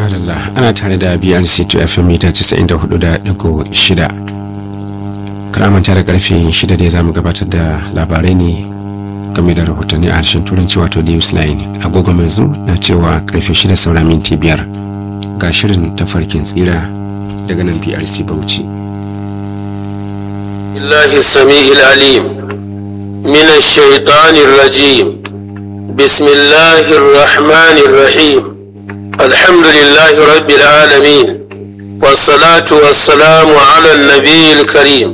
Madalla ana tare da BRC to FM mita 94.6 karamanta da karfe 6 da za mu gabatar da labarai ne game da rahotanni a harshen turanci wato newsline agogo yanzu na cewa karfe 6 saura minti 5 ga shirin tafarkin tsira daga nan BRC Bauchi. الله السميع العليم من الشيطان الرجيم بسم الله الرحمن الرحيم الحمد لله رب العالمين والصلاة والسلام على النبي الكريم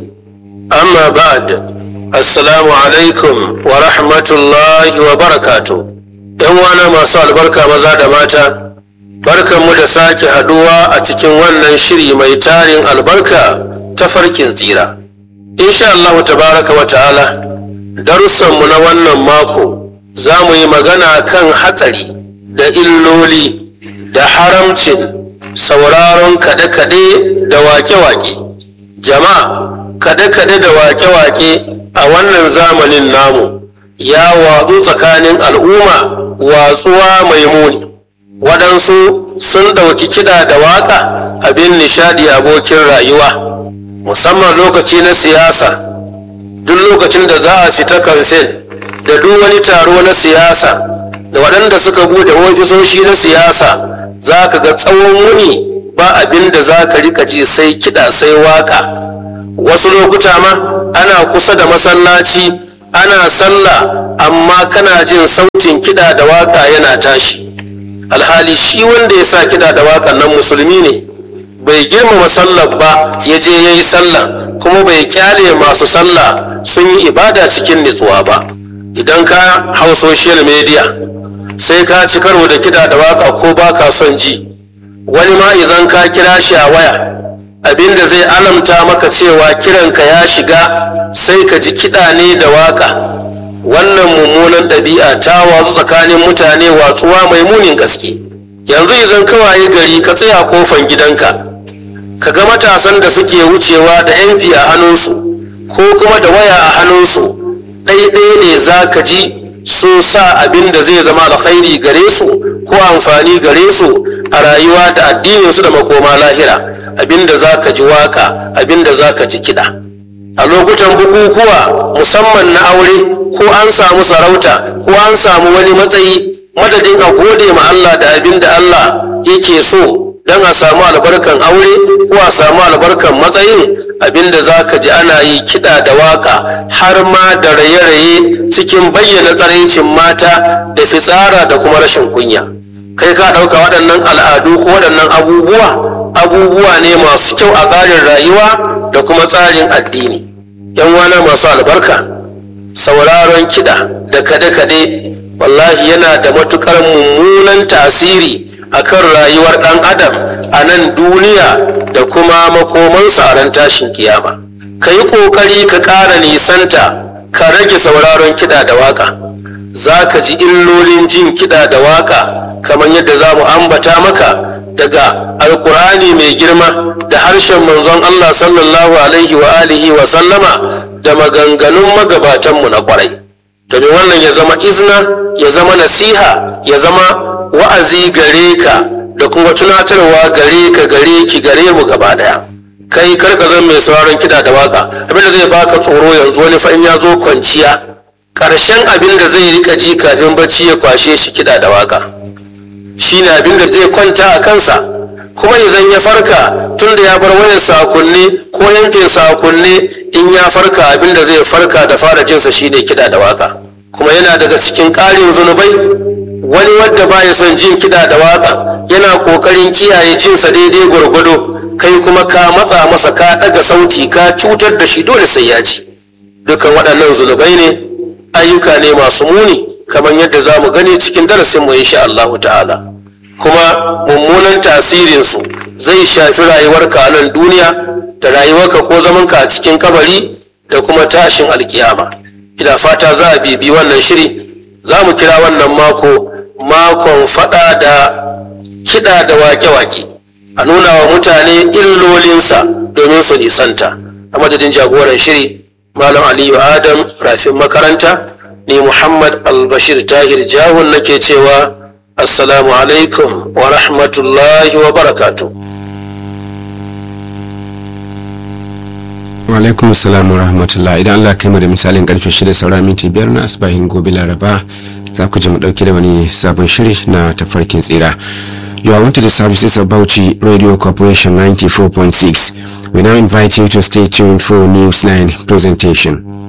أما بعد السلام عليكم ورحمة الله وبركاته وانا ما سأل بركة مزاد ماتا بركة مدساك هدوى أتكن ونن شري ميتارين البركة تفركين تيرا insha Allah tabaraka wa ta'ala darussanmu na wannan mako za mu yi magana kan hatsari da illoli da haramcin sauraron kade-kade da wake-wake jama'a kade-kade da wake-wake a wannan zamanin namu ya watsu tsakanin al'umma watsuwa mai muni waɗansu sun ɗauki kiɗa da waƙa abin nishadi abokin rayuwa musamman lokaci na siyasa duk lokacin da za a fita kamfen da duk wani taro na siyasa da waɗanda suka bude ofisoshi na siyasa za ka ga tsawon wuni ba abin da za ka rika ji sai kiɗa sai waƙa wasu lokuta ma ana kusa da masallaci ana sallah amma kana jin sautin kiɗa da waƙa yana tashi alhali shi wanda ya sa kiɗa da waƙan nan musulmi ne bai girmama sallar ba ya je ya yi sallah kuma bai kyale masu sallah sun yi ibada cikin nutsuwa ba idan ka hau social media sai ka ci karo da kiɗa da waka ko ba ka son ji wani ma idan ka kira shi a waya abinda zai alamta maka cewa kiranka ya shiga sai ka ji kiɗa ne da waka wannan mummunan ɗabi'a ta watsu tsakanin mutane watsuwa mai munin gaske yanzu idan kawaye gari ka tsaya kofan gidanka ka ga matasan da suke wucewa da mp a hannunsu ko kuma da waya a hannunsu ɗaiɗaya ne za ka ji sun sa abin da zai zama alkhairi gare su ko amfani gare su a rayuwa da addininsu da makoma lahira abin da za ka ji waka abin da za ka ji kiɗa a lokutan bukukuwa musamman na aure ko an samu sarauta ko an samu wani matsayi madadin a gode ma Allah da abin da Allah yake so don a samu albarkan aure ko a samu albarkan matsayin abinda za ka ji ana yi kiɗa da waka har ma da raye-raye cikin bayyana tsaraicin mata da fitsara da kuma rashin kunya kai ka ɗauka waɗannan al'adu ko waɗannan abubuwa abubuwa ne masu kyau a tsarin rayuwa da kuma tsarin addini yan wana masu albarka sauraron kiɗa da kade-kade wallahi yana da matukar mummunan tasiri akan rayuwar ɗan adam a nan duniya da kuma makomansa a ran tashin kiyama ka yi ƙoƙari ka ƙara nisanta ka rage sauraron kiɗa da waƙa za ka ji illolin jin kiɗa da waƙa kamar yadda za mu ambata maka daga alƙur'ani mai girma da harshen manzon allah sallallahu alaihi wa alihi wa sallama da maganganun magabatanmu na ƙwarai domin wannan ya zama izina ya zama nasiha ya zama wa'azi gare ka da kuma tunatarwa gare ka gare ki gare mu gaba daya kai kar ka zama mai sauraron kiɗa da waka abin da zai baka tsoro yanzu wani fa in ya zo kwanciya ƙarshen abin da zai rika ji kafin bacci ya kwashe shi kiɗa da waka shine abin da zai kwanta a kansa kuma idan ya farka tun da ya bar wayar sakunne ko yankin sakunne in ya farka abin da zai farka da fara jinsa shine kiɗa da waka kuma yana daga cikin ƙarin zunubai wani wadda baya son jin kiɗa da waka yana ƙoƙarin kiyaye jinsa daidai gwargwado kai kuma ka matsa masa ka ɗaga sauti ka cutar da shi dole sai ya ji dukan waɗannan zunubai ne ayyuka ne masu muni kamar yadda za mu gani cikin darasinmu insha Allahu ta'ala kuma mummunan tasirinsu zai shafi rayuwarka a nan duniya da rayuwarka ko zamanka a cikin kabari da kuma tashin alkiyama ina fata za a bibi wannan shiri za mu kira wannan mako makon fada da kiɗa da wake-wake a nuna wa mutane illolinsa domin su nisanta a madadin jagoran shiri malam aliyu adam rafin makaranta ni muhammad albashir tahir jahun nake cewa assalamu alaikum wa rahmatullahi wa barakatuh alaikum salam wa rahmatullah idan Allah kai mu da misalin karfe shida saura minti biyar na asibahin gobe laraba za ku ji mu dauke da wani sabon shiri na tafarkin tsira You are wanted the services of Bauchi Radio Corporation 94.6. We now invite you to stay tuned for Newsline presentation.